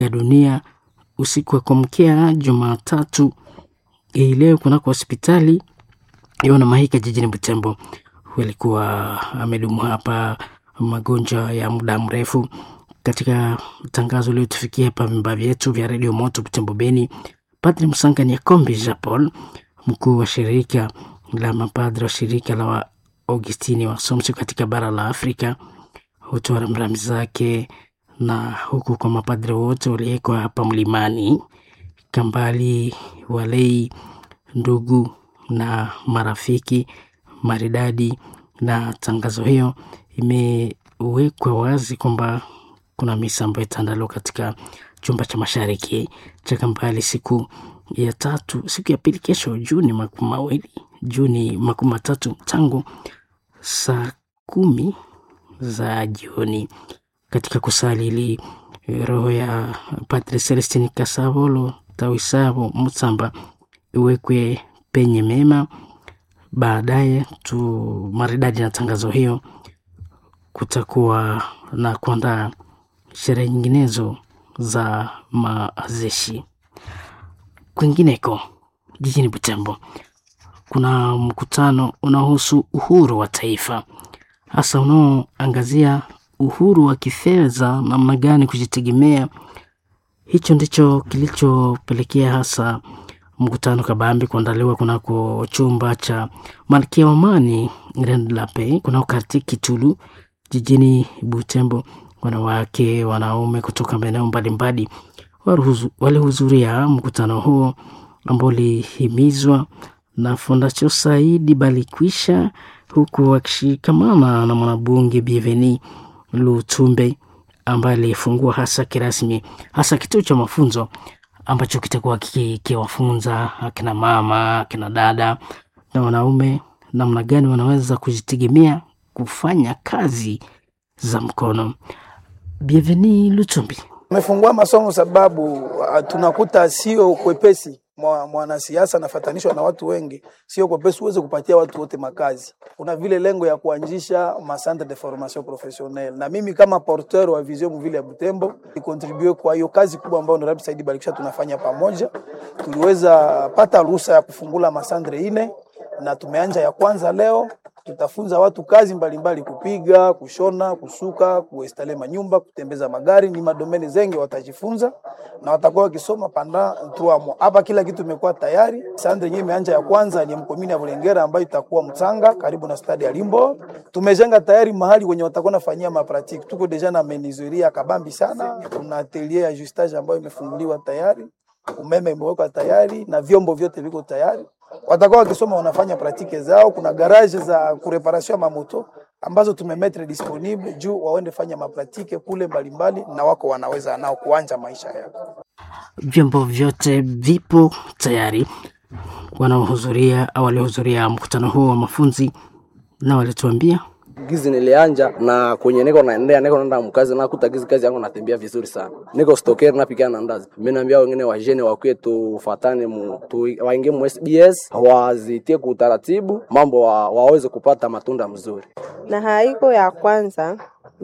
ya dunia usiku wa kuamkia Jumatatu hii leo kunako hospitali Yona Mahika jijini Butembo. Huyu alikuwa amedumu hapa magonjwa ya muda mrefu. Katika tangazo lililotufikia hapa vimba vyetu vya redio Moto Butembo Beni, Padri Msanga Nyakombi Jean Paul, mkuu wa shirika la mapadri wa shirika la wa Augustini wa Somso katika bara la Afrika, hutoa rambirambi zake na huku kwa mapadri wote waliwekwa hapa mlimani Kambali, walei, ndugu na marafiki maridadi. Na tangazo hiyo imewekwa wazi kwamba kuna misa ambayo itaandaliwa katika chumba cha mashariki cha Kambali siku ya tatu, siku ya pili, kesho Juni makumi mawili Juni makumi matatu tangu saa kumi za jioni katika kusali ili roho ya Padre Celestin Kasavolo Tawisavo Mutsamba iwekwe penye mema. Baadaye tu maridadi na tangazo hiyo, kutakuwa na kuandaa sherehe nyinginezo za mazishi. Kwingineko jijini Butembo kuna mkutano unaohusu uhuru wa taifa, hasa unaoangazia uhuru wa kifedha, namna gani kujitegemea. Hicho ndicho kilichopelekea hasa mkutano kabambi kuandaliwa kunako chumba cha Malkia wa Amani Lape kunako karti Kitulu jijini Butembo. Wanawake, wanaume kutoka maeneo mbalimbali walihudhuria mkutano huo ambao ulihimizwa na Fondasio Saidi Balikwisha, huku wakishikamana na mwanabunge Bienveni Lutumbe ambaye alifungua hasa kirasmi hasa kituo cha mafunzo ambacho kitakuwa kikiwafunza akina mama, akina dada na wanaume namna gani wanaweza kujitegemea kufanya kazi za mkono. Bienveni Lutumbi Tumefungua masomo sababu tunakuta sio kwepesi mwanasiasa anafatanishwa na watu wengi, sio kwepesi uweze kupatia watu wote makazi. Kuna vile lengo ya kuanzisha ma centre de formation professionnelle, na mimi kama porteur wa vision mvile ya Butembo nikontribue kwa hiyo kazi kubwa ambayo Honorable Saidi Barikisha tunafanya pamoja. Tuliweza pata ruhusa ya kufungula masantre ine na tumeanja ya kwanza leo. Tutafunza watu kazi mbalimbali mbali, kupiga, kushona, kusuka, kuestale manyumba, kutembeza magari, ni madomeni zengi watajifunza na watakuwa wakisoma panda tuamo. Hapa kila kitu imekuwa tayari. Sandre yenyewe imeanja ya kwanza ni mkomini ya Bulengera ambayo itakuwa Mtsanga karibu na stadi ya Limbo. Tumejenga tayari mahali kwenye watakuwa nafanyia mapratiki. Tuko deja na menizuria kabambi sana. Kuna atelier ya justage ambayo imefunguliwa tayari. Umeme imewekwa tayari na vyombo vyote viko tayari watakuwa wakisoma wanafanya pratike zao. Kuna garage za kureparasio mamoto ambazo tumemetre disponible juu waende fanya mapratike kule mbalimbali, na wako wanaweza nao kuanja maisha yao. Vyombo vyote vipo tayari. Wanaohudhuria au waliohudhuria mkutano huo wa mafunzi na walituambia gizi nilianja na kwenye niko naendea niko naenda mkazi na kuta gizi kazi yangu natembea vizuri sana. Niko stokeri na pigana na ndazi. Mimi naambia wengine wa jene wa kwetu tufatane mu tu, waingie mu SBS wazitie kwa utaratibu mambo wa, waweze kupata matunda mzuri. Na haiko ya kwanza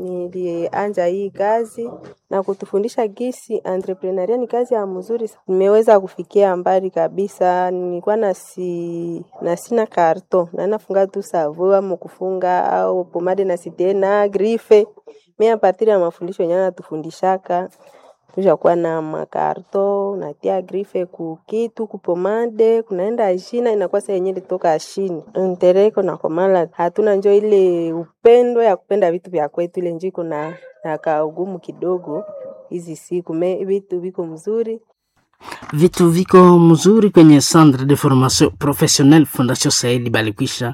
nilianja hii kazi na kutufundisha gisi entrepreneuria ni kazi ya mzuri. Nimeweza kufikia mbali kabisa. Nilikuwa na si na sina karto na nafunga tu savu ama kufunga au pomade na sitena grife. Mimi a partir ya mafundisho yenyewe natufundishaka tushakuwa na makarto natia grife ku kitu kupomade kunaenda ashina inakuwa saa yenyewe litoka ashini ntereko na komala hatuna njo ile upendo ya kupenda vitu vya kwetu ile njo iko na na kaugumu kidogo hizi siku me vitu viko mzuri vitu viko mzuri kwenye Centre de Formation Professionnelle Fondation Saidi Balikwisha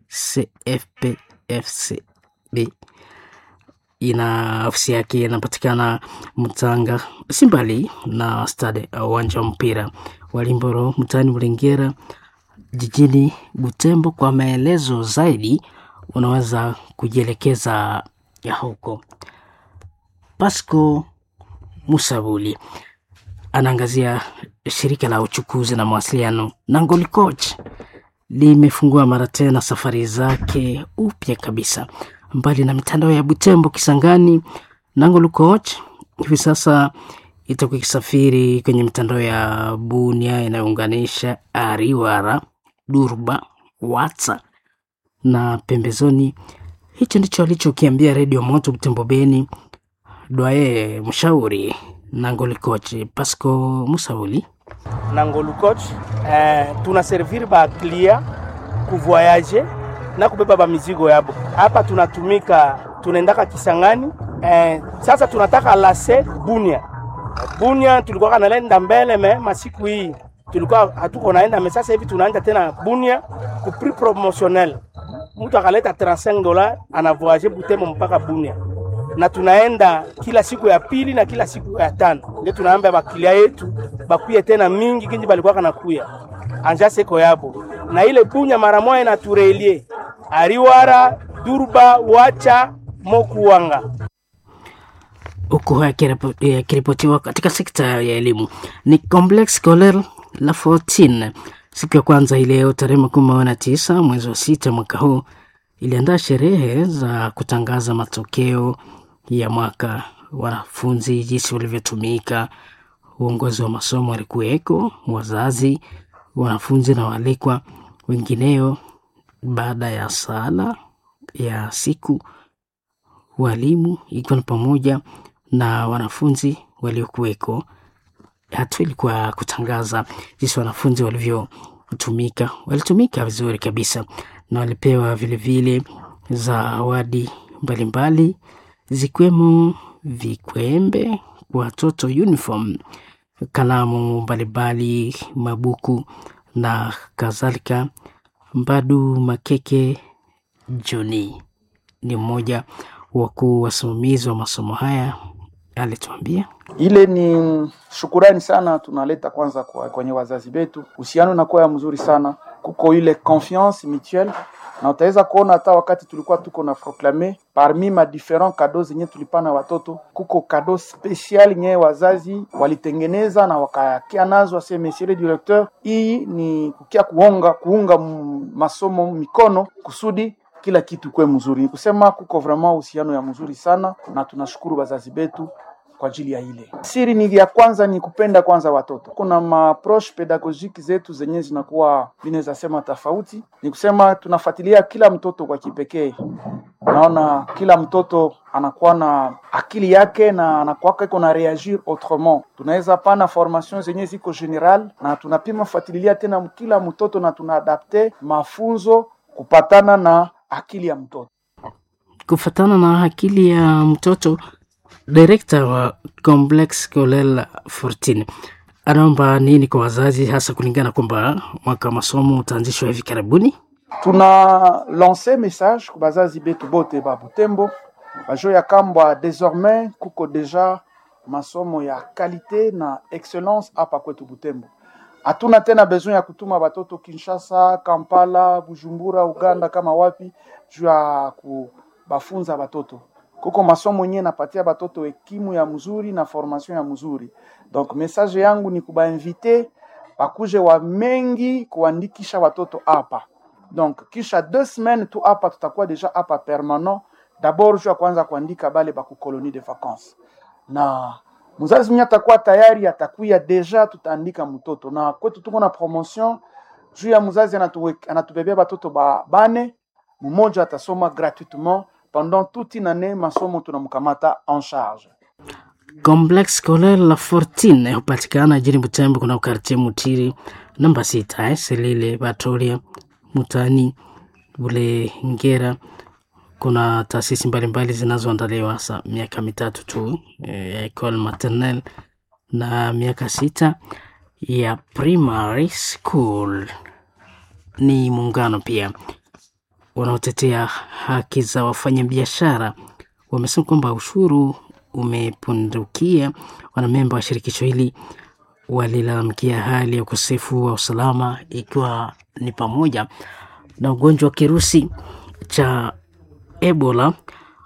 CFPFCB ina ofisi yake inapatikana Mtanga, si mbali na stade uwanja wa mpira wa Limboro mtaani Mlengera jijini Butembo. Kwa maelezo zaidi, unaweza kujielekeza ya huko. Pasco Musabuli anaangazia shirika la uchukuzi na mawasiliano Nangoli Coach limefungua mara tena safari zake upya kabisa mbali na mitandao ya Butembo, Kisangani, Nangolo Coach hivi sasa itakuwa ikisafiri kwenye mitandao ya Bunia inayounganisha Ariwara, Durba, Watsa na pembezoni. Hicho ndicho alichokiambia Redio Moto Butembo Beni Dwaye mshauri Nangoli coach Pasco Musauli. Nangolu coach eh, tuna servir ba clia kuvoyage na kubeba ba mizigo yabo. Hapa tunatumika tunaendaka Kisangani eh, sasa tunataka lase Bunia. Bunia tulikuwa kanalenda mbele me masiku hii tulikuwa hatuko naenda me, sasa hivi tunaenda tena Bunia ku prix promotionnel. Mtu akaleta 35 dola anavoyage Butembo mpaka Bunia na tunaenda kila siku ya pili na kila siku ya tano, ndio tunaambia bakilia yetu bakuye tena mingi kinji balikuwa kanakuya anja seko yabo na ile bunya mara moja inaturelie ariwara durba wacha mokuwanga huku yakiripotiwa katika sekta ya elimu ni Complex Scolaire La 14 siku ya kwanza ileo tarehe makumi na tisa mwezi wa sita mwaka huu iliandaa sherehe za kutangaza matokeo ya mwaka, wanafunzi jinsi walivyotumika. Uongozi wa masomo walikuweko, wazazi, wanafunzi na waalikwa wengineo. Baada ya sala ya siku, walimu ikiwa ni pamoja na wanafunzi waliokuweko. Hatua ilikuwa kutangaza jinsi wanafunzi walivyotumika. Walitumika vizuri kabisa na walipewa vilevile zawadi mbalimbali zikiwemo vikwembe kwa watoto, uniform, kalamu mbalimbali, mabuku na kadhalika. Mbadu Makeke Joni ni mmoja wakuu wasimamizi wa masomo haya, alituambia ile ni shukurani sana tunaleta kwanza kwa kwenye wazazi wetu, uhusiano nakuwa ya mzuri sana, kuko ile confiance mutuelle na utaweza kuona hata wakati tulikuwa tuko na proclame parmi ma different kado zenye tulipana watoto, kuko kado special nye wazazi walitengeneza na wakakia nazo, ase monsieur le directeur, hii ni kukia kuonga kuunga masomo mikono kusudi kila kitu kwe mzuri. Ni kusema kuko vraiment uhusiano ya mzuri sana, na tunashukuru wazazi betu kwa ajili ya ile siri. Ni ya kwanza ni kupenda kwanza watoto. Kuna maapproche pedagogiki zetu zenye zinakuwa vinaweza sema tofauti, ni kusema tunafuatilia kila mtoto kwa kipekee. Naona kila mtoto anakuwa na akili yake na anakuwa iko na reagir autrement. Tunaweza pana formation zenye ziko general na tunapima fuatilia tena kila mtoto na tunaadapte mafunzo kupatana na akili ya mtoto, kufatana na akili ya mtoto. Direkta wa Complex Scolaire 14 anaomba nini kwa wazazi, hasa kulingana kwamba mwaka wa masomo utaanzishwa hivi karibuni? Tuna lance message kwa bazazi betu bote ba Butembo bajo ya kambwa désormais kuko deja masomo ya kalite na excellence hapa kwetu Butembo. Hatuna tena besoin ya kutuma batoto Kinshasa, Kampala, Bujumbura, Uganda kama wapi juu ya kubafunza batoto kuko masomo yenyewe napatia batoto ekimu ya mzuri na formation ya mzuri. Donc message yangu ni kubainvite bakuje wa mengi kuandikisha watoto hapa. Donc kisha deux semaines tu hapa tutakuwa deja hapa permanent. D'abord juu ya kwanza kuandika bale baku colonie de vacances, na mzazi mwenye atakuwa tayari atakuya deja, tutaandika mtoto na kwetu tuko na promotion juu ya mzazi anatubebea batoto ba bane, mmoja atasoma gratuitement pendant toute une année masomo tunamkamata en charge. Complex Scolaire La 14 hupatikana jijini Butembo, kuna ukartie Mutiri namba sita eh, Selile Batoria Mutani ule Ngera. Kuna taasisi mbalimbali zinazoandaliwa hasa miaka mitatu tu ya eh, Ecole Maternelle na miaka sita ya primary school. Ni muungano pia wanaotetea haki za wafanyabiashara wamesema kwamba ushuru umepundukia. Wanamemba wa shirikisho hili walilalamikia hali ya ukosefu wa usalama, ikiwa ni pamoja na ugonjwa wa kirusi cha Ebola.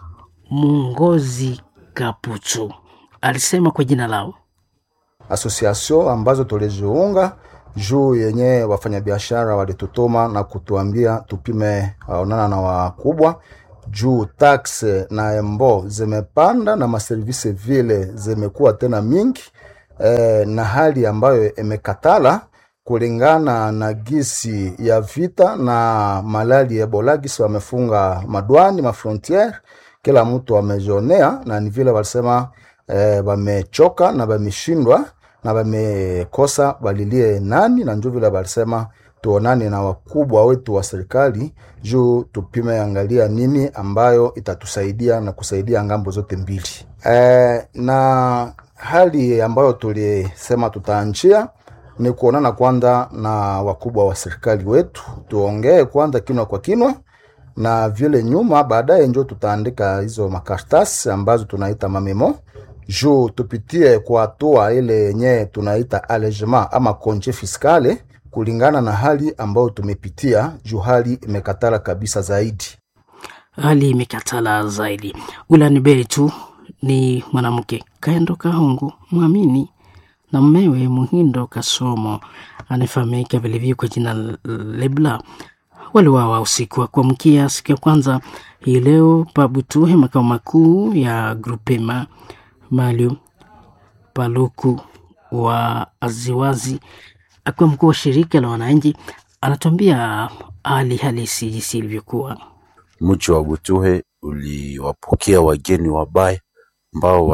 Mungozi Kaputu alisema kwa jina lao asosiasio ambazo tuliziunga juu yenye wafanyabiashara walitutuma na kutuambia tupime waonana na wakubwa juu taxe na embo zimepanda na maservisi vile zimekuwa tena mingi, eh, na hali ambayo imekatala kulingana na gisi ya vita na malali ya Ebola, gisi wamefunga madwani mafrontiere, kila mtu amejionea, na ni vile walisema eh, wamechoka na wameshindwa na wamekosa walilie nani, na njo vile walisema tuonane na wakubwa wetu wa serikali juu tupime angalia nini ambayo itatusaidia na kusaidia ngambo zote mbili. Eh, na hali ambayo tulisema tutaanjia ni kuonana kwanza na wakubwa wa serikali wetu, tuongee kwanza kinwa kwa kinwa, na vile nyuma baadaye njo tutaandika hizo makaratasi ambazo tunaita mamemo juu tupitie kwa hatua ile yenye tunaita allégement ama konje fiskale kulingana na hali ambayo tumepitia, juu hali imekatala kabisa zaidi. hali imekatala zaidi. Ulani Beri tu ni mwanamke Kaendo Kahungu mwamini na mmewe Muhindo Kasomo anayefahamika vilivyo kwa jina Lebla waliwawa usiku wa kuamkia siku ya kwanza hii leo Pabutuhe, makao makuu ya Grupema Malio Paluku wa Aziwazi, akiwa mkuu wa shirika la wananchi, anatuambia hali halisi jinsi ilivyokuwa. Mji wa Butuhe uliwapokea wageni wabaya ambao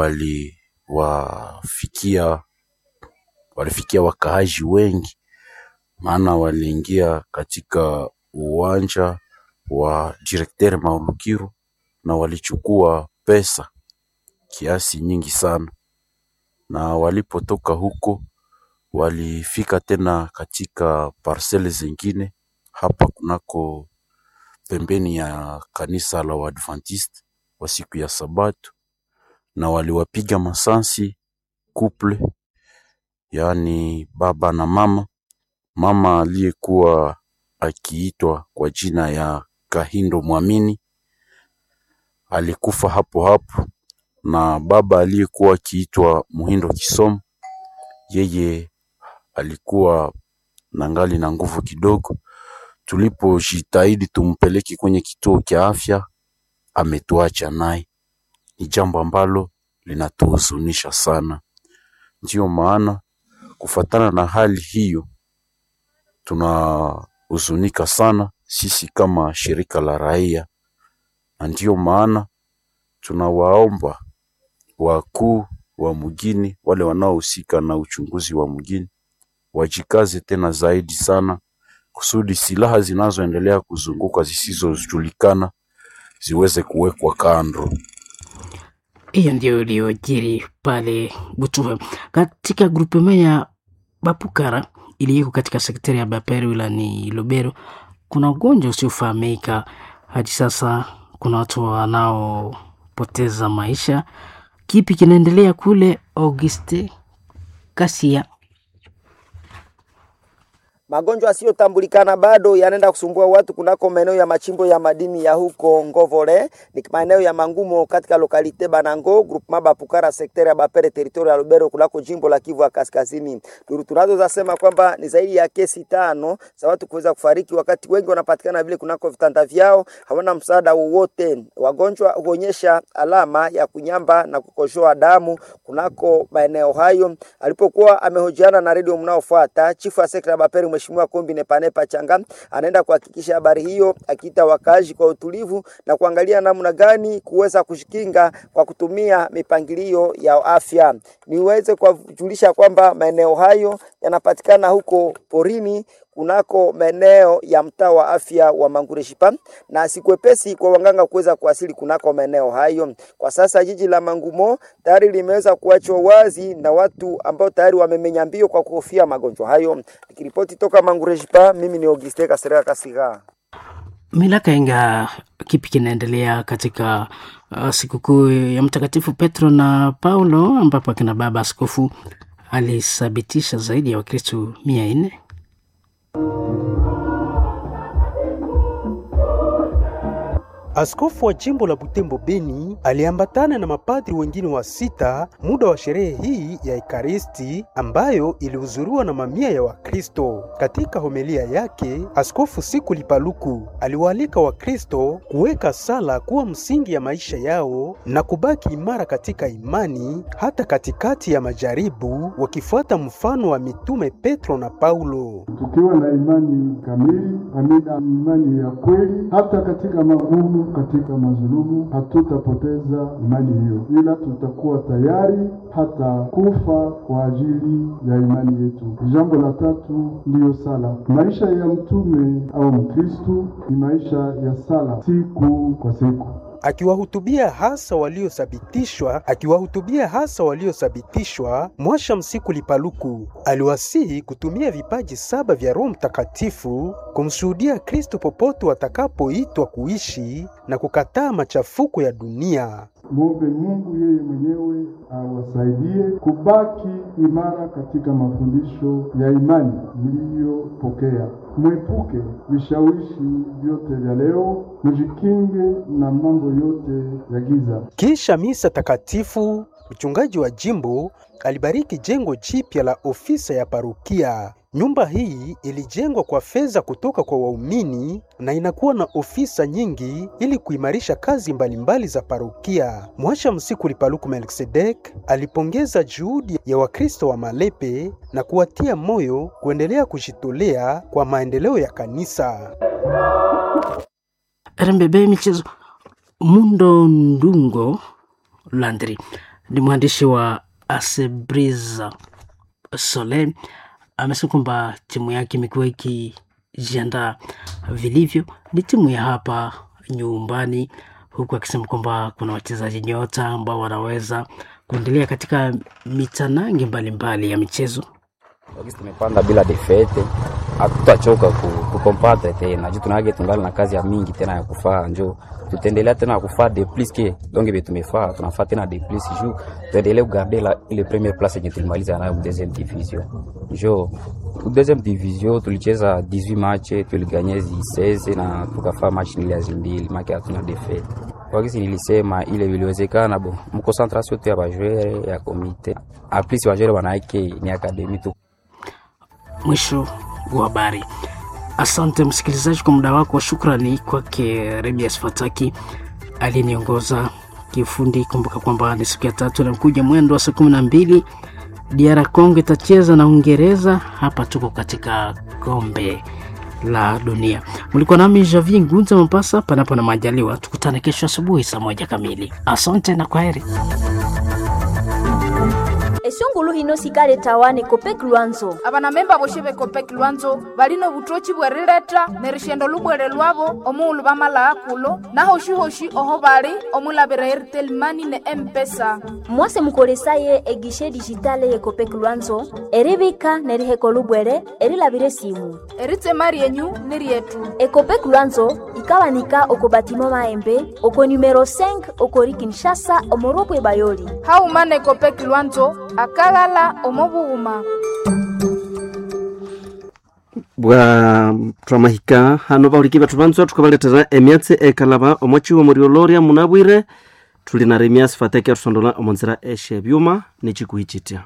waliwafikia walifikia wakaaji wengi, maana waliingia katika uwanja wa Directeur Maulukiru na walichukua pesa kiasi nyingi sana, na walipotoka huko walifika tena katika parcele zingine hapa kunako pembeni ya kanisa la Waadventiste wa siku ya Sabato, na waliwapiga masansi couple, yaani baba na mama. Mama aliyekuwa akiitwa kwa jina ya Kahindo Mwamini alikufa hapo hapo, na baba aliyekuwa akiitwa Muhindo Kisomo, yeye alikuwa na ngali na nguvu kidogo. Tulipojitahidi tumpeleke kwenye kituo cha afya, ametuacha naye. Ni jambo ambalo linatuhuzunisha sana. Ndiyo maana kufatana na hali hiyo, tunahuzunika sana sisi kama shirika la raia, na ndiyo maana tunawaomba wakuu wa mjini, wale wanaohusika na uchunguzi wa mjini, wajikaze tena zaidi sana kusudi silaha zinazoendelea kuzunguka zisizojulikana ziweze kuwekwa kando. Hiyo ndio iliyojiri pale Butuhe katika grupema ya Bapukara iliyoko katika sektari ya Bapere wilayani Lubero. Kuna ugonjwa usiofahamika hadi sasa, kuna watu wanaopoteza maisha. Kipi kinaendelea kule? Auguste Kasia. Magonjwa yasiyotambulikana bado yanaenda kusumbua watu kunako maeneo ya machimbo ya madini ya huko Ngovole, ni maeneo ya Mangumo katika lokalite Banango groupement Bapukara sekta ya Bapere territory ya Lubero kunako jimbo la Kivu ya Kaskazini. Duru tunazo zasema kwamba ni zaidi ya kesi tano za watu kuweza kufariki, wakati wengi wanapatikana vile kunako vitanda vyao, hawana msaada wowote. Wagonjwa huonyesha alama ya kunyamba na kukojoa damu kunako maeneo hayo. Alipokuwa amehojiana na redio mnaofuata, chifu wa sekta ya Bapere Mheshimiwa Kombi Nepanepa Changa anaenda kuhakikisha habari hiyo, akiita wakazi kwa utulivu na kuangalia namna gani kuweza kujikinga kwa kutumia mipangilio ya afya. Niweze kuwajulisha kwamba maeneo hayo yanapatikana huko porini kunako maeneo ya mtaa wa afya wa Mangureshipa na sikwepesi kwa wanganga kuweza kuwasili kunako maeneo hayo. Kwa sasa jiji la Mangumo tayari limeweza kuachwa wazi na watu ambao tayari wamemenya mbio kwa kuhofia magonjwa hayo. Nikiripoti toka Mangureshipa, mimi ni Auguste Kasera Kasiga. Milaka inga kipi kinaendelea katika uh, sikukuu ya Mtakatifu Petro na Paulo ambapo akina baba askofu alithabitisha zaidi ya Wakristo mia nne Askofu wa jimbo la Butembo Beni aliambatana na mapadri wengine wa sita muda wa sherehe hii ya Ekaristi ambayo ilihudhuriwa na mamia ya Wakristo. Katika homilia yake, Askofu Siku Lipaluku aliwaalika Wakristo kuweka sala kuwa msingi ya maisha yao na kubaki imara katika imani hata katikati ya majaribu, wakifuata mfano wa mitume Petro na Paulo. tukiwa na imani kamili, amina, imani ya kweli, hata katika magumu, katika mazulumu, hatutapoteza imani hiyo, ila tutakuwa tayari hata kufa kwa ajili ya imani yetu. Jambo la tatu ndiyo sala. Maisha ya mtume au Mkristu ni maisha ya sala siku kwa siku. Akiwahutubia hasa waliothibitishwa akiwahutubia hasa waliothibitishwa, Mwasha Msiku Lipaluku aliwasihi kutumia vipaji saba vya Roho Mtakatifu kumshuhudia Kristo popote watakapoitwa kuishi na kukataa machafuko ya dunia. Mwombe Mungu yeye mwenyewe awasaidie kubaki imara katika mafundisho ya imani mliyopokea. Mwepuke vishawishi vyote vya leo, mjikinge na mambo yote ya giza. Kisha misa takatifu, mchungaji wa jimbo alibariki jengo jipya la ofisa ya parukia. Nyumba hii ilijengwa kwa fedha kutoka kwa waumini na inakuwa na ofisa nyingi ili kuimarisha kazi mbalimbali za parukia. Mwasha Msiku Lipaluku Melkisedek alipongeza juhudi ya Wakristo wa Malepe na kuwatia moyo kuendelea kujitolea kwa maendeleo ya kanisa. RMBB michezo. Mundo Ndungo Landry ni mwandishi wa Asebriza Sole amesema kwamba timu yake imekuwa ikijiandaa vilivyo, ni timu ya hapa nyumbani, huku akisema kwamba kuna wachezaji nyota ambao wanaweza kuendelea katika mitanange mbalimbali ya michezo. Wakati tumepanda bila defete, hatutachoka kukompatre tena juu tunage tungali na kazi ya mingi tena ya kufaa, njo tutaendelea tena kufaa de plus ke donc be tumefaa tunafaa tena de plus juu tuendelee kugarde la ile première place yenye tulimaliza nayo deuxième division. Njo deuxième division tulicheza 18 match tuliganye 16 na tukafaa match nili ya mbili make hatuna defete. Wakisi nilisema ile viliwezekana bo mkoncentration tu ya bajwere ya komite aplis bajwere wanaake ni akademi tu Mwisho wa habari. Asante msikilizaji kwa muda wako. Shukrani kwake Rebias Fataki aliyeniongoza kiufundi. Kumbuka kwamba ni siku ya tatu inakuja mwendo wa saa kumi na mbili DR Congo itacheza na Uingereza. Hapa tuko katika kombe la dunia. Mlikuwa nami Javi Ngunza Mombasa, panapo na majaliwa, tukutane kesho asubuhi saa moja kamili. Asante na kwaheri. esungulu hino sikale tawane kopek lwanzo abanamemba boshe bekopek lwanzo balino butochi bwerileta nerishendo lubwere lwabo omuulu bamala akulo nahoshi-hoshi oho bali omulabira airtel mani ne empesa mwase mukolesaye egishe dijitale ye kopek lwanzo eribika neriheko lubwere erilabire simu eritema ryenyu ni ryetu ekopek lwanzo ikawanika oko batimo maembe oko numero 5 okori kinshasa omorobwe bayoli haumana ekopek lwanzo akaghala omobughuma bwa twamahika hano bahuliki bethu banzwa thukabaletera emyatsi ekalaba omwachiwo murioloria munabwire thuli na remias fateke athusondola omonzira eshe byuma nechikuhi chitya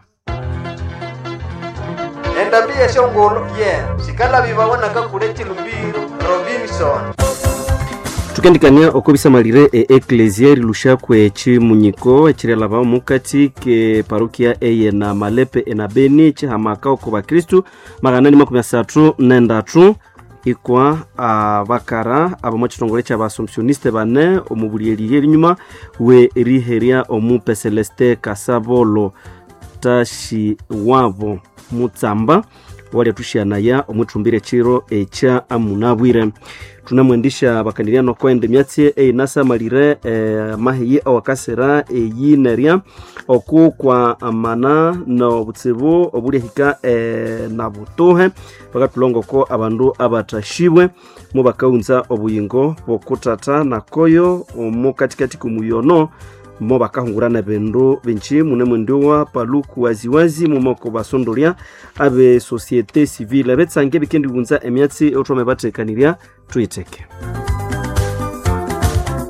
endambi yeshongolo ye sikalabi babonaka kule chilumbiro robinson tukendikania oko bisamalire e eklesia rilushakwe echimunyiko echirelaba omukati ke parukia eye na malepe ena beni chihamaka oko bakristu magana ni makumi asathu nendatu ikwa abakara abo mwachitongole cha baasomsioniste bane omubulielirie linyuma we riheria omupe celeste kasabolo tashi wavo mutsamba wali atushianaya omwithumbire chiro echa amunabwire tunamwendisha bakandiriano kwende myatsi einasamalire e, mahiyi awakasira eyinerya oku kwa amana nobutsibu obuliahika e, na butuhe bakatulongoko abandu abathashibwe mu bakaghunza obuyingo bokutata nakoyo omu katikati kumuyono mo bakahungurana bindu binji mune mwendiwa paluku waziwazi mumoko basondolya abe societe civile betsange bikendi gunza emyatsi othome bathekanirya tuyitheke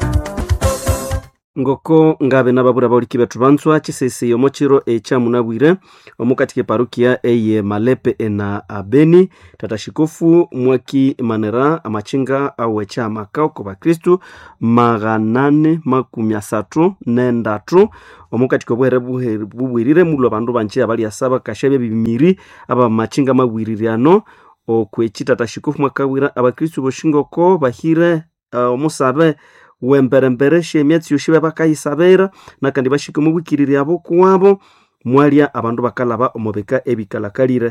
ngoko ngabe nababura bauliki betu banzwa chisese omo chiro echamunabwire omukati keparukia eye malepe ena abeni tata shikofu mwaki manera amachinga awecha amakao ko bakristu maghanane makumi asatu nendatu omukati kobwere buhe- bubwirire mulo bandu banje abali asaba kashabya bibimiri aba machinga mabwiririano okwechi tata shikofu mwakabwira abakristu boshingoko bahire uh, omusabe wemberembere shemyatsi yoshi bakayisabera nakandi bashike mu bwikiriri abo kuwabo mwalia abandu bakalaba omubika ebikalakalire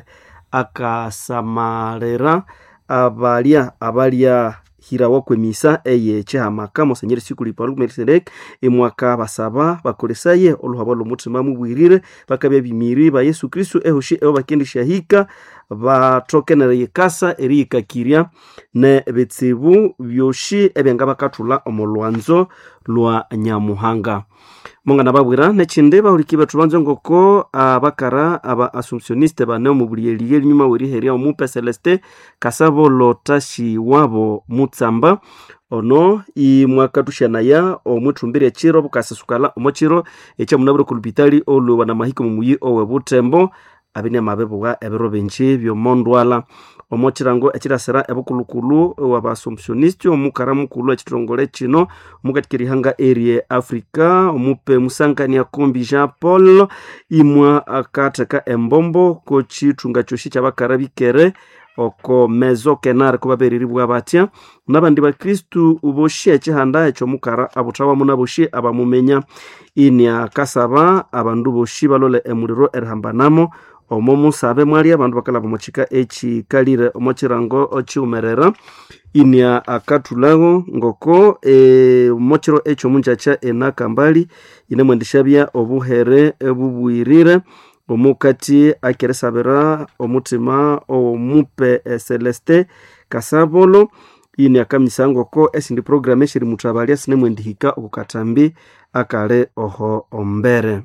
akasamalera abalya abalya hirawa kwemisa eye chihamaka mosenyeri sikuli paul melkisedek imwaka basaba bakolesaye oluhabo lwomutima mubwirire bakabya bimiri ba yesu kristu ehoshi ebo bakendishahika batokenere yikasa eriyikakirya ne bitsibu byoshi ebyanga bakathula omu lwanzo lwa nyamuhanga mongana babwira nechindi bahuliki bethu banzo ngoko abakara aba assumptioniste bane omu buliyeliye elinyuma weriherya omupe celeste kasabo lotashi wabo mutsamba ono imwakathuxanaya omwithumbirya chiro bukasisukala omo chiro ekyamunabire kulupitali olwewa na mahiko mumuyi owe butembo abine mabebuwa ebiro binji byomondwala omo chirango echirasira ebukulukulu wabasomsionist omukara mukulu echitongole chino omukatikirihanga erie africa omupe musangania kombi jean paul imwa akatheka embombo kochithunga kyoshi kyabakara bikere oko mezo kenare kubabereribwa batya nabandi bakristu boshi ekihanda ekyomukara abuthawamu naboshi abamumenya ini akasaba abandu boshi balole emuliro erihambanamo omo musabe mwali abandu bakalaba omuchika echikalire omo chirango chiumerera ini akathulaho ngoko e, mochiro ekyomunjacha enakambali inemwendishabya obuhere ebubwirire omukati akeresabira omutima omupe eh, celeste kasabolo ini akamisa ngoko esindi program eshiri muthabalya sinemwendihika okukatambi akale oho ombere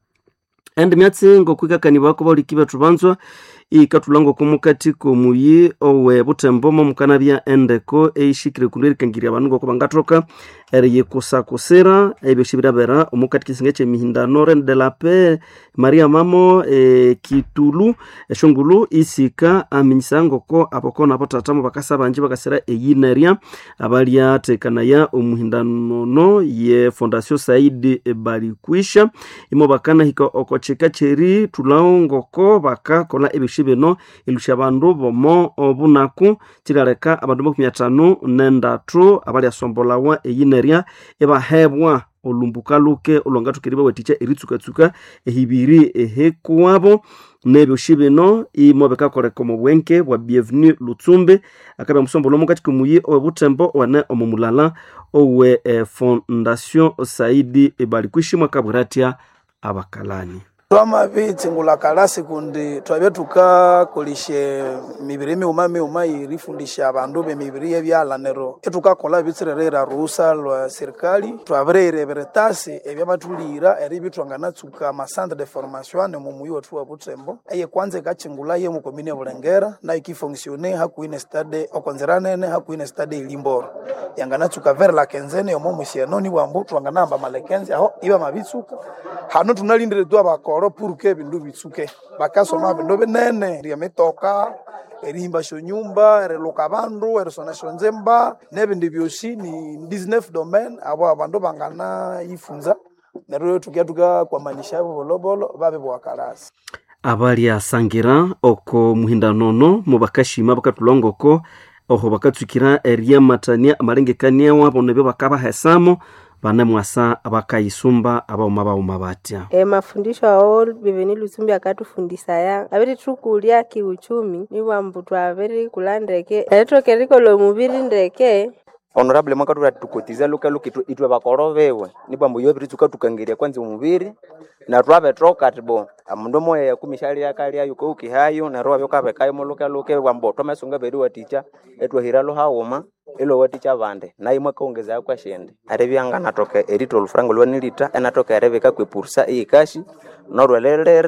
endi myatsi ngokwikakanibwako bauliki bethu banzwa ikathula ngoko mukati komuyi owe butembo momukanabya endeko eishikire kundu erikangirya abandu ngoko bangathoka eriyikusakusira ebyoshi birabera omukati kisinga ekyemihindano ren de la paix maria mamo e, kitulu eshongulu isika aminyisa ngoko aboko nabo tatamo bakasa banji bakasira eyinerya abalyatekanaya omuhindanono ye fondation saidi balikwisha imo bakanahika oko chika cheri thulawo ngoko bakakola ebyoshi bino ilusha abandu bomo obunaku kilaleka abandu makumi atano nendatu abalyasombolawa eyinerya ebahebwa olumbuka luke olwangathukiri bawathikya eritsukatsuka ehibiri ehekuwabo nebyoshi bino imo bikakoleka omu bwenke bwa bienvenu lutsumbi akabya musombolo mukati komuyi owe butembo wane omu mulala owe eh, fondation saidi balikwishi mwakabwira atya abakalani twamabitsingula kalasi kundi twabya tukakolishe mibiri miuma miuma irifundisha abandu bemibiri yebyala nero etukakola bitsirerera ruhusa lwa serikali twabireyirebere tasi ebyabathulira eri bitwanganatsuka amacentre de formation ane mumuyi wethu wa butembo eye kwanza ikachingula ye mukomini ya bulengera nayo ikifonksione hakuhi ne stade okonzeranene hakuhi ne stade ilimboro yanganatsuka vere la kenzene omo musienoni bwambu twanganamba malekenzi aho iba mabitsuka hano tunalindire tu abakoro puruke ebindu bitsuke bakasoma ebindu binene ryemitoka erihimbasha nyumba eriluka abandu erisonasha nzemba nebindi byosi ni 19 domain abo abandu bangana yifunza neryo tukia tukakwamanisha abo bolobolo babe bwakalasi abalyasangira oko muhindanono mubakashima bakatulongoko oho bakatsukira eryamatania amalengekania wabo nebyo bakabahesamo bane mwasa bakayisumba abauma bauma batya E, mafundisho ao biveni lusumbi akatufundisa ya aviri tukulya kiuchumi nibwambu twaviri kula ndeke erithokerikolo muviri ndeke honorable mwakatula tukotiza luka luka itu- itwe bakoro bewe nibwambo iyo biri tukatukangirya kwanza omubiri na twabetoka tibo amundu moya yakumishali yakalya yuko ukihayo na roho byokabekayo muluka luka bwambo twamasonga beri waticha etwahira luhauma ilo waticha abandi naye mwakaongeza kwa shende ari byanganatoka erito olufrango lwanilita enatoka erebeka kwepursa eyikashi norwelelera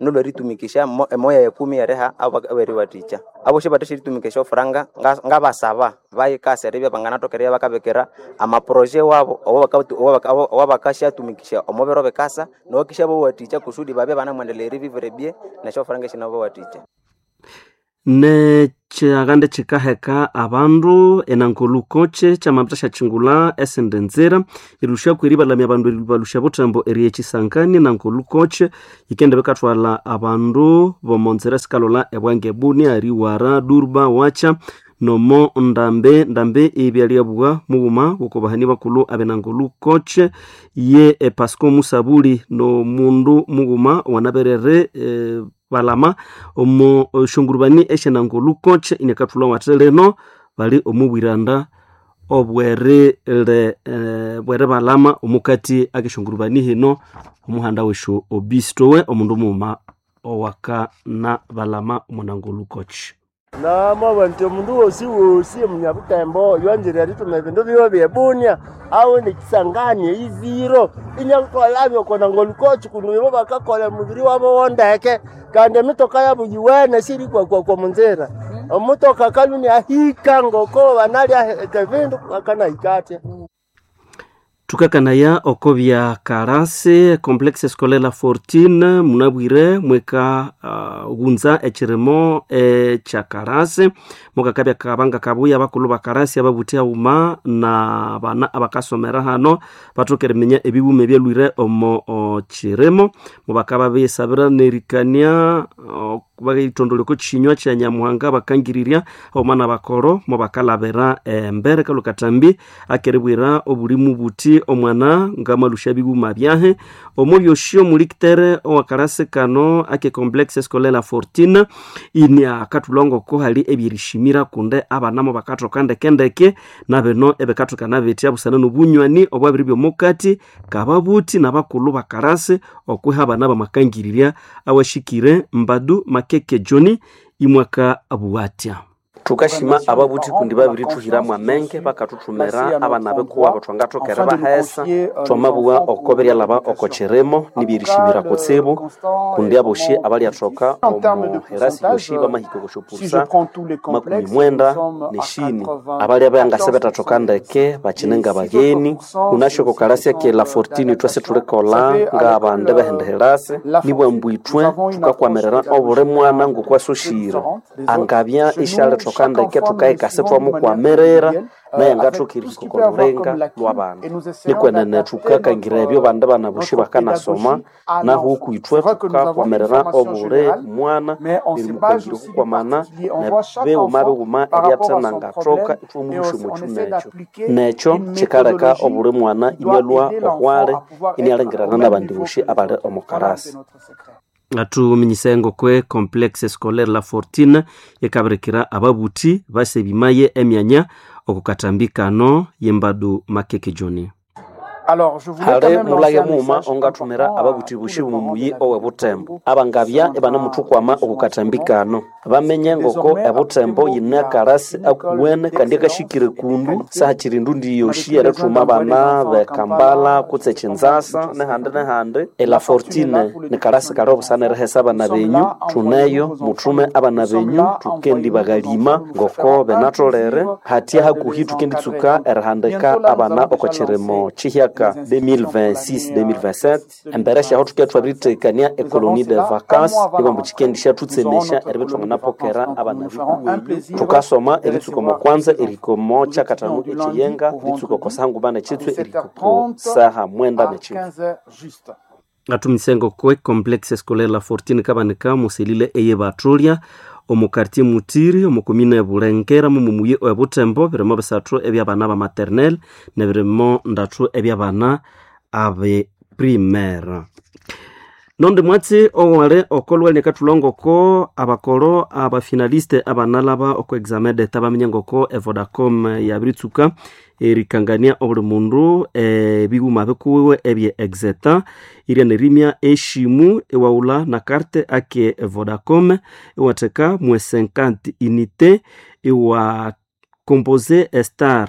nulo ritumikisha mo- emoya ya kumi yareha aberi waticha aboshe bateshe ritumikisha ofuranga nga- ngabasaba bayikasi aribya banganatokereya bakabekera amaproje wabo obo bakabatu- obo baka- obo- obo bakashatumikisha omubiro bikasa nokisha bowaticha kusudi babye banamwendelera ibivire bye nesho ofuranga eshinabo waticha nechiaghande chikaheka abandu enankolukoche chamapita shachingula esende nzira ilusha kweribalamya abandu eribalusha butembo eri echisangani nankolukoche ikende bikathwala abandu bomonzera sikalola ebwange buni ariwara durba wacha nomo ndambe ndambe ebyaliabwa mughuma gukobahani bakulu abenangolukoche ye e, pasco musabuli nomundu mughuma wanaberere e, balama omo shongurubani eshenangolukoche inekathulwa wate leno bali omubwiranda obwere le eh, bwere balama omukati akeshongurubani hino omuhanda weshu obistowe omundu muuma owaka na balama omunangolukoche namaba nti omundu wosi wosi omunyabutembo yonjere rituma ebindu biwe byebunia awe nekisangani eiziro inyakutwalabyo kona ngolukochi kundu ibo bakakola mubiri wabo wondeke kandi emitoka yabo yiwene siri kwakwa kwa munzira omutoka kaluni ahika ngoko banalya bindu akanahikatya tukakanaya oko bya karasi complexe scolaire la fortune munabwire mweka uh, ghunza echirimo echa karasi mukakabya kabanga kabuya bakulu ba karasi ababuthi auma na bana abakasomera hano bathokereminya ebiwuma ebyalwire omo o chirimo mubakaba besabira nerikania o, bagitondoleko chinywa kya nyamuhanga bakangirirya omwana bakoro mubakalabira embere kalukatambi akeribwira obulimu buti omwana ngamalusha biguma byahe omo byoshio mulikitere owakarasi kano ake complexe scolaire la fortune ini akatulongoko hali ebyerishimira kunde abanamo bakathoka ndekendeke nabeno ebekathokana betya busana nobunywani obwabiri byomukati kababuti nabakulu bakarasi okwiha abana bamakangirirya awashikire mbadu makeke joni imwaka abuwatya tukashima ababuthi kundi babiri tuhiramu amenge bakathuthumira abana bekuwa bathwangathokere bahesa twamabuwa okoberya laba okocheremo nibirishimira kutsibu kundi aboshi abalyathoka omu herasi yoshi bamahika okoshopursa makumi mwenda neshini abalya bangase betathoka ndeke bakinenga bageni unashoko karasya ke la fortini twese tulikola nga abande behende herasi nibwambwithwe tukakwamirira obuli mwana ngokwasoshire angabya ishalethoka ndeke tukaikase twamukwamirira naye ngathokire olurenga lw'abana nikwenene tukakangira ebyo bande bana bushi bakanasoma naho ukwithwe tukakwamirira obuli mwana nirimukangire okukwamana nebiwuma biwuma ebyatena ngathoka ithwomuhusha omuchu nekyo nekyo kikaleka obuli mwana inyalwa ohwale inialengirana nabandi bushi abali omukarasi atuminyisa kwe complexe scolaire la fortune yekabirikira ababuthi basebimaye emyanya okukatambikano yembadu makeke joni hali mulage muuma ongathumira ababuthi bushi bumumuyi owe butembo abangabya ebanamuthukwama okukatambikano bamenye ngoko ebutembo yine akarasi akuwene kandi akashikire kundu sahakiri ndundi yoshi erithuma abana bekambala kutse ekinzasa nehandi nehandi ela fortine nikarasi kali obusana erihesa abana benyu thuneyo muthume abana benyu tukendi bagalima ngoko benatholere hatya hakuhi tukenditsuka erihandika abana okokirimo kihyaka 2026-2027 embere syaho tuketwabiritekania ekolonie de vacance ibambu kikendi syatutsemesya eribithwanganapokera abana bikuwenyu tukasoma eritsuko mokwanza erikomo kyakatano ekiyenga ritsuko kosahangu bana kitswe erikoko saha mwenda nekivu atumisengo kwe complexe scolaire la fortune kabanika muselile eye batulya omukartie mutiri omukomine ebulengera mumumuye ebutembo birimo bisathu ebyabana ba maternel nebirimo ndathu ebyabana abe primaire nondi mwatsi owale okolweli nekathulongoko abakolo abafinaliste abanalaba oko examen deta bamenye ngoko evodacom yabiritsuka erikangania obuli mundu ebiwuma bikuwiwe ebye exeta iria nerimya eshimu ewaula na karte ake vodacom iwatheka mwe 50 unité iwa compose star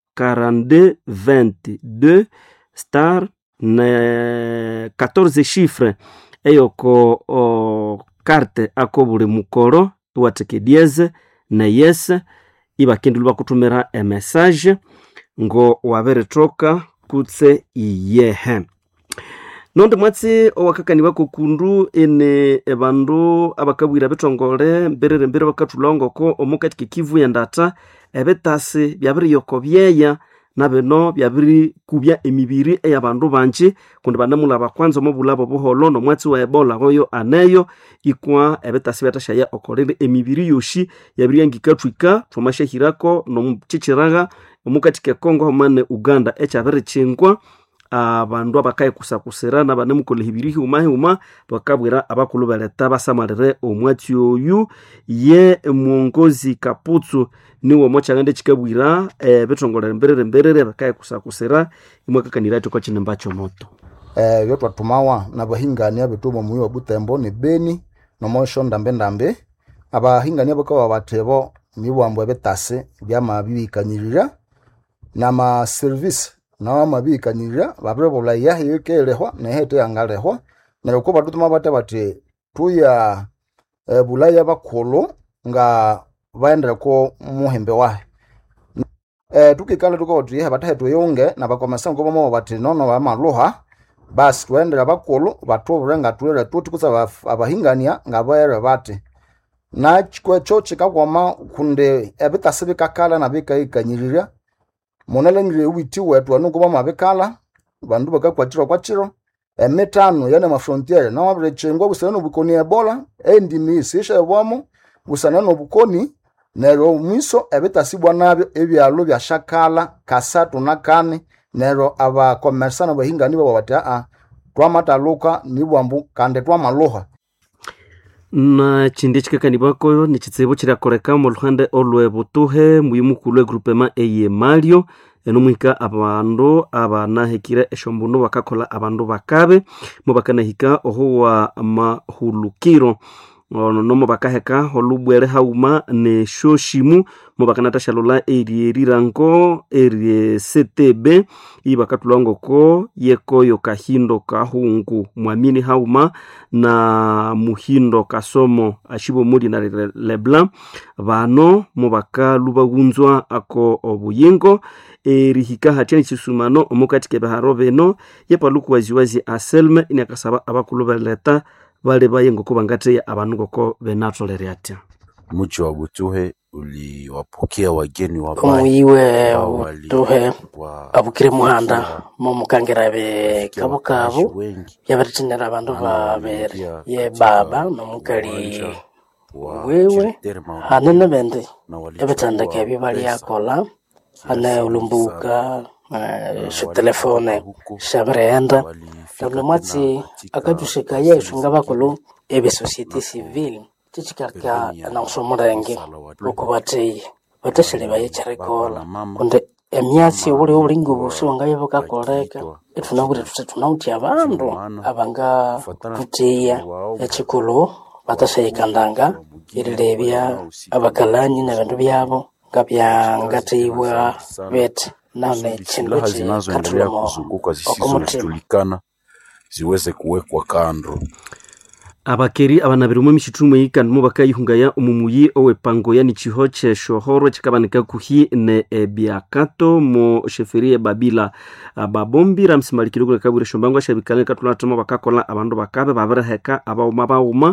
42 22 star ne 14 chiffres eyoko o, karte ako buli mukoro iwatheka dieze neyese ibakendilwe bakuthumira emessage ngo wabirithoka kutse iyehe nondi mwatsi owakakaniwa kokundu ene ebandu abakabwira bitongole mbirire mbere bakathulongoko omukati kekivu yendata ebitasi byabiriyoko byeya nabino byabirikubya emibiri eyabandu banji kundi banemulaba kwanza omubulabo buholo nomwatsi wa ebola oyo aneyo ikwa ebitasi byathashaya okolere emibiri yoshi yabiriyangikathwika thwamashahirako nomuchichiraga omukati kekongo hamane uganda ekyabirichingwa abandu abakayikusakusira nabanemukola hibiri hiuma hiuma bakabwira abakulu beleta basamalire omwatsi oyu ye mwongozi kaputsu niwo mochangande chikabwira ebithongolere mbirire mbirire bakayikusakusira imwakakanira thiko chinemba chomoto eh, byotwathumawa nabahingania bethu omuyi wa butembo ni beni nomosho ndambe-ndambe abahingania bakawa bathebo mibwambo ebitasi byamabibikanyirira namaserivisi nao mabikanyirira babiribulha yahi yikelehwa nehete yangalehwa neryo ko bathuthuma bathe bathi tuya eh, bulaya bakhulu nga baendereko muhembe wahe eh, tukikala tukawathi yehe bathahe tuyunge nabakomesa ngo bomo bathi nono bamaluha basi tuendera bakhulu bathubure nga tulere tuthi kutsa abaf- abahingania nga baere bathi nakikwecho kikakwama kundi ebitasi bikakala nabikaikanyirirya munalengire witi wetu anukuba mabikala bandu bakakwatirwa kwachiro emitano yana mafrontiere nawabirechengwa busana nobukoni ebola endimi isisha ebwamo busana nobukoni neryo mwiso ebitasibwa nabyo ebyalo byashakala kasatu na kane neryo abakomersana bahingani babo bati aa twamataluka nibwambu kandi twamaluha na chindi chikakanibwako ni chitsibu chiriakoreka omu luhande olwe butuhe muyimukulu egrupema eye malio enomwihika abandu abanahikire eshombunu bakakola abandu bakabe mo bakanahika ohuwa mahulukiro ono nomo bakaheka olubwere hauma neshoshimu mo bakanatashalula erie rirango erie ctb ibakatulwangoko yekoyo kahindo kahungu mwamini hauma na muhindo kasomo ashibo muli na Le- leblanc bano mo bakalubawunzwa ako obuyingo erihika hatyani chisumano omukati kebeharo beno yepaluku waziwazi aselme iniakasaba abakulu beleta bali bayengoko bangateya abandu ngoko benatolere atya Mji wa Butuhe uliwapokea wageni wabaya omuyiwe ambao wali- butuhe wa- abukire muhanda momukangera be kabo kabo yabarithinira abandu babiri ye baba nomukali wewe hane nebindi ebithandika ebyo balyakola hane ulumbuka eh, shitelefone shabirighenda nabula mwatsi akathushikaya eshunga bakulu ebe societe civile kikikaka nausomulenge lukubatheye bathashali bayekyerikola kundi emyatsi obuli obulinga obusi wangaye bukakoleka ithunabwire thuthi thunawuthi abandu abanga thutheya ekikulu bathashayikandanga erilebya abakalani nebindu byabo nga byangatheibwa bithi nane kindu silaha zinazoendelea kikathulamo kuzunguka okumuthima zisizojulikana ziweze kuwekwa kando. abakeri abanabirimo emishithumu eyikandimo bakayihungaya omumuyi owepango yani chiho kyeshohoro kikabanika kuhi ne ebyakato mo sheferi ebabila babombi ramsimalikire kule kabwire shombango ashabikale katulatamo bakakola abandu bakabe babiriheka abauma bauma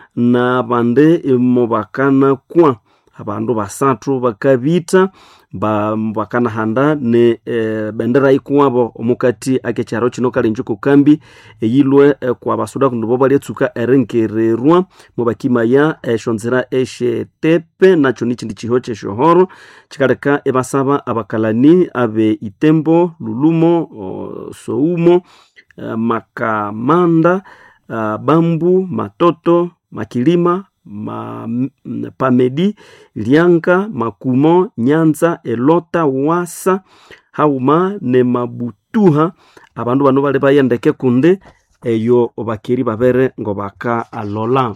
nabande mo bakanakwa abandu basathu bakabita ba bakanahanda ne e, bendera ikuwabo omukati akekyaro kino kalenjo kukambi eyilwe e, kwa basuda kundi bo balyatsuka erengererwa mu bakimaya eshonzera eshetepe nakyo nikindi kiho kyeshohoro kikaleka ebasaba abakalani abe itembo lulumo o, soumo e, makamanda a, bambu matoto makilima ma, m- pamedi lianga makumo nyanza elota wasa hauma ne mabutuha abandu bano bali bayendeke kundi eyo bakeri babere ngo baka alola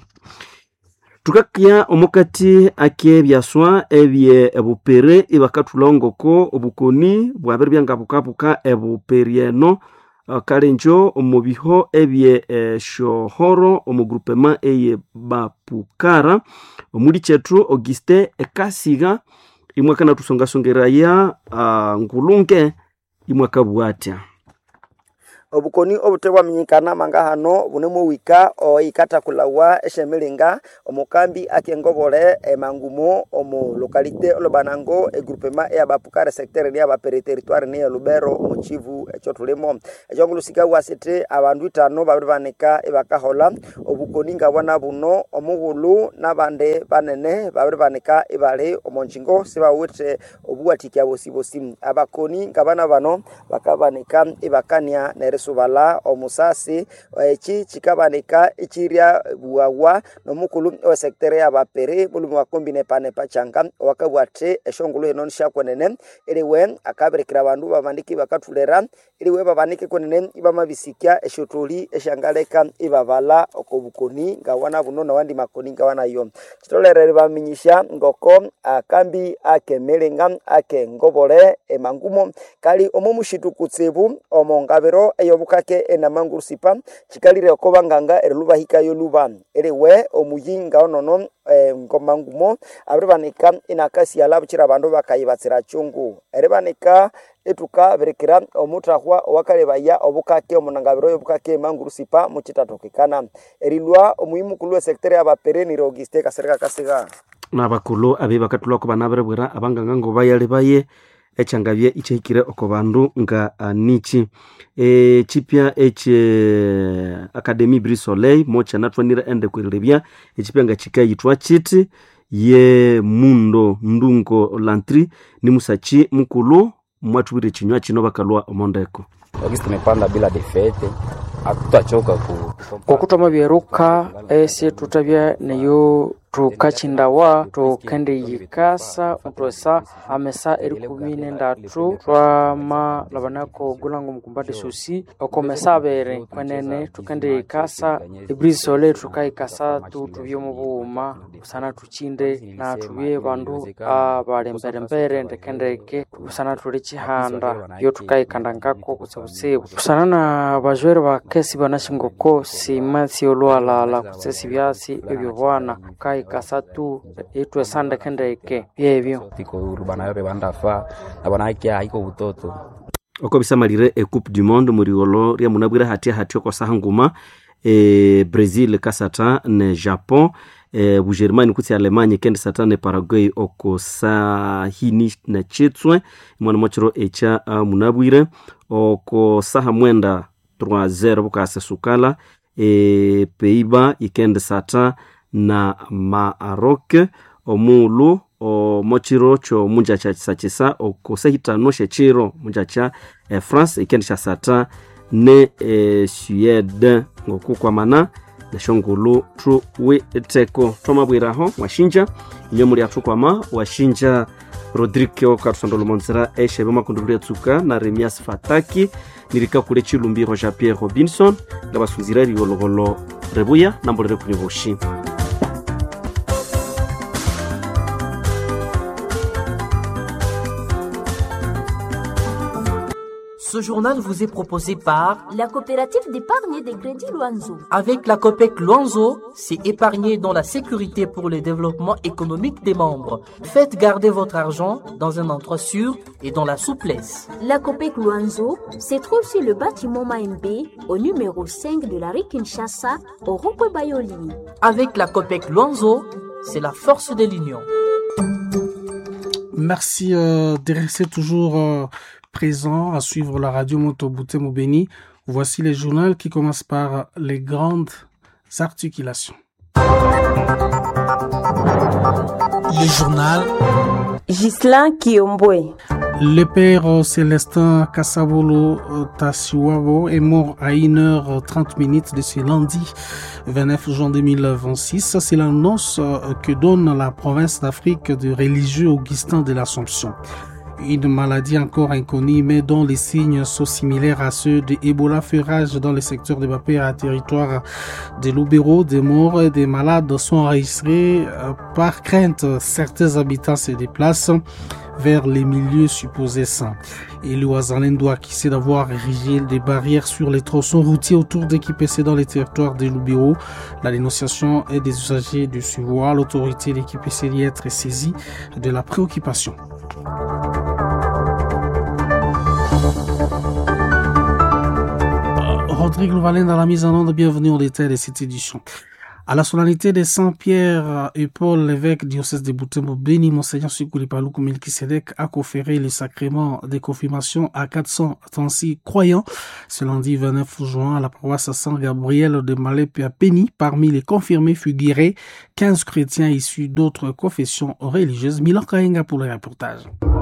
tukakya omukati akebyaswa ebye ebupere ibakathulongoko obukoni bwabere byanga bukabuka ebuperi eno uh, kalenjo omu biho ebye eh, shohoro omu groupement eye bapukara omuli chetu auguste ekasiga imwe kana tusongasongeraya uh, ngulunge imwe kabwatya obukoni obutebwaminyikana manga hano bunemu wika oikatakulauwa eshemilinga omukambi akengobole emangumo omu lokalite olobanango egrupema eyabapukare sectere ni abapere territoire ni elubero omu chivu echo tulimo echo ngulusika bwasete abandu itano babiri banika ibakahola obukoni nga bwana buno omughulu nabande banene babiri banika ibali omu nchingo sibawite obuwatikya bosibosi abakoni nga bana bano bakabanika ibakania nerisubala omusasi eki kikabanika ichirya buwawa nomukulu owesektere yabapere bulumi wakombi nepanepa changa wakabwate eshongolo eno nishakwenene iliwe akabirikira abandu babandiki bakatulera iliwe babanike kwenene ibamabisikya eshotoli eshangaleka ibabala okobukoni ngawana buno nawandi makoni ngawanayo chitolere baminyisha ngoko akambi akemelenga ake ngobole emangumo kali omo mushitu kutsibu omo ngabiro eyobukake enamangurusipa chikalire okoba nganga erilubahikayo luba eriwe omuyinga onono e, ngomangumo abiribanika inakasiala bukira abandu bakayibatsira chungu eribanika etuka birikira omutahwa owakalebaya obukake omunangabiro y'obukake emangurusipa muchitatokekana erilwa omuyimukulu wesektere yabaperenire auguste kasereka kasiga nabakulu abe bakatulwako banabiribwira abanganga ngo bayale baye echangabye ichahikire oko bandu nga uh, nichi echipya eche academy bri soleil mocha natwanire ende kwirilebya echipya nga chikayitwa chiti ye mundo ndungo lantri ni musachi mukulu mwatubire chinywa chino bakalwa omondeko wakisi tumepanda bila defete hatutachoka ku kokutoma byeruka esi tutabya neyo tukachindawa tukende yikasa utwesa amesa eri kumi nendatu twama labanako gulango mukumbati susi okomesa abere kwenene tukende yikasa ibrisi sole tukayikasa tu tubye mubuuma busana tuchinde na tubye bandu abalemberembere ndekendeke busana tuli chihanda yo tukayikandangako kusebusebu busana na bajwere bakesi banashingoko sima siolwalala kusesi byasi ebyo bwana kai kasatu itwe sande kendeke byebyo tiko urbana yore bandafa abana yake haiko butoto oko bisamalire e coupe du monde muriolo ria munabwira hatia hatia kwa saha nguma e brazil kasata ne japon e bugermani kutsi alemanye kende sata ne paraguay oko sahini na chitswe mwana mochiro echa uh, munabwire oko saha mwenda 3-0 bukase sukala e peiba ikende sata na maarok omulu omochiro cho munja cha chisachisa okosehitano shechiro munja cha e, france ikende cha sata ne e, suede ngokukwamana neshongulu tu witeko twamabwiraho mwashinja inyo muli athukwama washinja rodrigo katusandolomonzera eshebe makundulu lyatsuka na remias fataki nirika kule chilumbiro jean pierre robinson nga basunzira riologolo rebuya nambolere kunywa boshi Ce journal vous est proposé par la coopérative d'épargne et de crédit Loanzo. Avec la COPEC Luanzo, c'est épargner dans la sécurité pour le développement économique des membres. Faites garder votre argent dans un endroit sûr et dans la souplesse. La COPEC Luanzo se trouve sur le bâtiment Maembe au numéro 5 de la rue Kinshasa au rond Bayoli. Avec la COPEC Luanzo, c'est la force de l'union. Merci euh, de rester toujours euh, présent à suivre la radio Motobute Moubeni. Voici les journaux qui commencent par les grandes articulations. Le journal Gislain Kiombwe. Le père Célestin Kassabolo Tassiwabo est mort à 1h30 minutes de ce lundi 29 juin 2026. C'est l'annonce que donne la province d'Afrique de religieux Augustin de l'Assomption une maladie encore inconnue mais dont les signes sont similaires à ceux de Ebola fait rage dans le secteur de Bapé à territoire de Lubero. Des morts et des malades sont enregistrés par crainte. Certains habitants se déplacent vers les milieux supposés sains. Et le Wazalendo accusé d'avoir érigé des barrières sur les tronçons routiers autour d'EQPC dans les territoires de Lubero. La dénonciation est des usagers de ce voie. L'autorité d'EQPC y être saisie de la préoccupation. Rodrigue Louvalin dans la mise en ordre. Bienvenue au détail de cette édition. À la solennité de Saint-Pierre et Paul, l'évêque diocèse de Boutembo, béni Monseigneur Sikuli Paloukou Melkisedek, a conféré le sacrement de confirmation à 436 croyants ce lundi 29 juin à la paroisse Saint-Gabriel de Malépé à Péni. Parmi les confirmés figuraient 15 chrétiens issus d'autres confessions religieuses. Milan Kainga pour le reportage.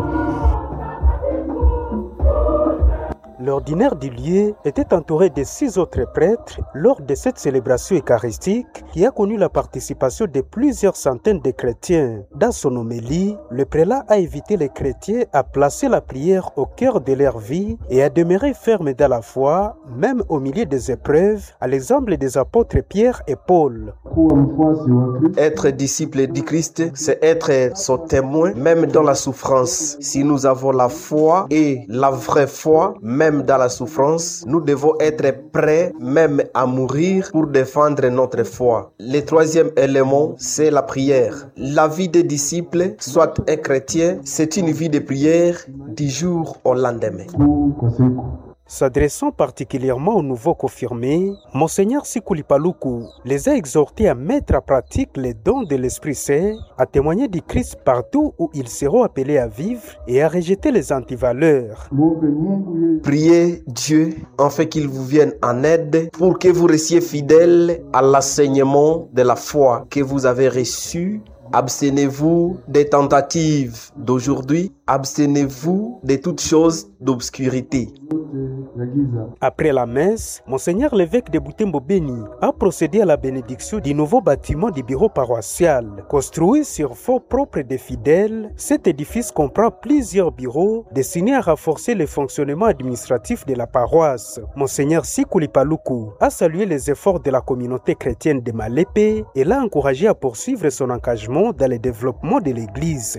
L'ordinaire du lieu était entouré de six autres prêtres lors de cette célébration eucharistique qui a connu la participation de plusieurs centaines de chrétiens. Dans son homélie, le prélat a invité les chrétiens à placer la prière au cœur de leur vie et à demeurer fermes dans la foi, même au milieu des épreuves, à l'exemple des apôtres Pierre et Paul. Être disciple du Christ, c'est être son témoin, même dans la souffrance. Si nous avons la foi et la vraie foi, même dans la souffrance, nous devons être prêts même à mourir pour défendre notre foi. Le troisième élément, c'est la prière. La vie des disciples, soit un chrétien, c'est une vie de prière du jour au lendemain. S'adressant particulièrement aux nouveaux confirmés, Monseigneur Sikoulipaloukou les a exhortés à mettre en pratique les dons de l'Esprit Saint, à témoigner du Christ partout où ils seront appelés à vivre et à rejeter les antivaleurs. Priez Dieu afin qu'il vous vienne en aide pour que vous restiez fidèles à l'enseignement de la foi que vous avez reçu Abstenez-vous des tentatives d'aujourd'hui, abstenez-vous de toutes choses d'obscurité. Après la messe, Monseigneur l'évêque de Boutembo Béni a procédé à la bénédiction du nouveau bâtiment du bureau paroissial. Construit sur fonds propres des fidèles, cet édifice comprend plusieurs bureaux destinés à renforcer le fonctionnement administratif de la paroisse. Monseigneur Sikuli Paloukou a salué les efforts de la communauté chrétienne de Malépé et l'a encouragé à poursuivre son engagement dans le développement de l'Église.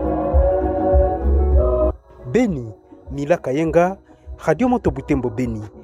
Béni, Mila Kayenga, Radio Moto Butembo Béni.